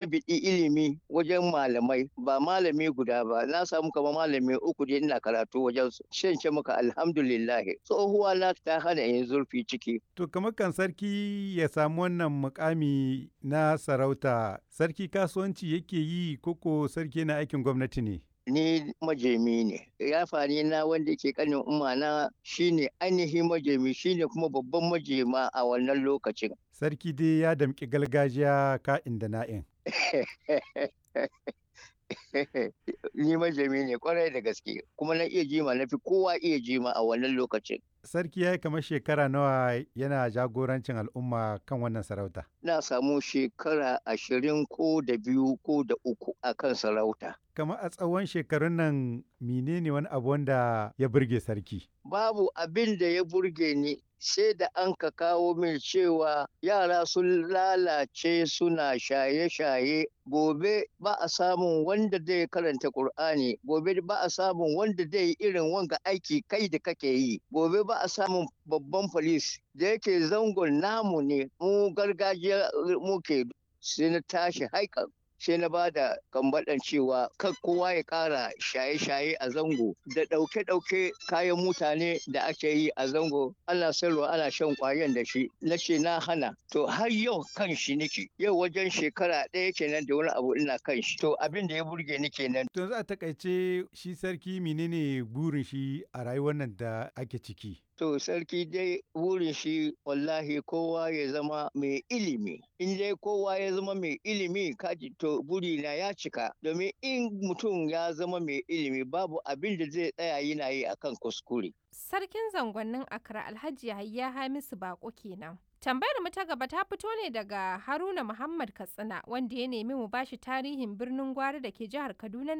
biɗi ilimi wajen malamai ba malami guda ba na samu kamar malami uku dai ina karatu wajen su shan ce maka alhamdulillah tsohuwa na ta hana yin zurfi ciki To kamar kan sarki ya samu wannan mukami na sarauta sarki kasuwanci yake yi koko sarki na aikin gwamnati ne? ni majemi ne ya fani na wanda ke kanin umma na shine ainihin majemi shine kuma babban majema a wannan lokacin Sarki dai ya damƙi gargajiya ka'in da na'in. ni majemi ne kwarai da gaske kuma na iya jima na fi kowa iya jima a wannan lokacin Sarki ya yi kamar shekara nawa yana jagorancin al'umma kan wannan sarauta. na samu shekara ashirin ko da biyu ko da uku a kan sarauta Kamar a tsawon shekarun nan menene wani abu wanda ya burge sarki? babu abin da ya burge ni sai da an ka kawo min cewa yara sun lalace suna shaye-shaye gobe ba a samun wanda zai karanta Kur'ani gobe ba a samun wanda zai yi irin wanga aiki kai da kake yi gobe ba a samun babban polis da yake zangon namu ne mu gargajiya muke sai na tashi haikan sai na ba da kambaɗan cewa kan kowa ya ƙara shaye-shaye a zango da ɗauke-ɗauke kayan mutane da ake yi a zango ana sayarwa ana shan ƙwayan da shi na ce na hana to har yau kan shi nake yau wajen shekara ɗaya kenan da wani abu ina kan shi to abin da ya burge ni kenan To za a takaice shi sarki menene burin shi a rayuwar nan da ake ciki? To sarki dai wurin shi wallahi kowa ya zama mai ilimi. In dai kowa ya zama mai ilimi kaji to burina ya cika. Domin in mutum ya zama mai ilimi babu abin da zai tsaya yana yi akan kuskure. Sarkin zangonnin Accra Alhaji Yahaya Hamisu Bako kenan. Tambayar mu ta gaba ta fito ne daga Haruna Muhammad Katsina wanda ya nemi mu bashi tarihin birnin Gwari da ke jihar Kaduna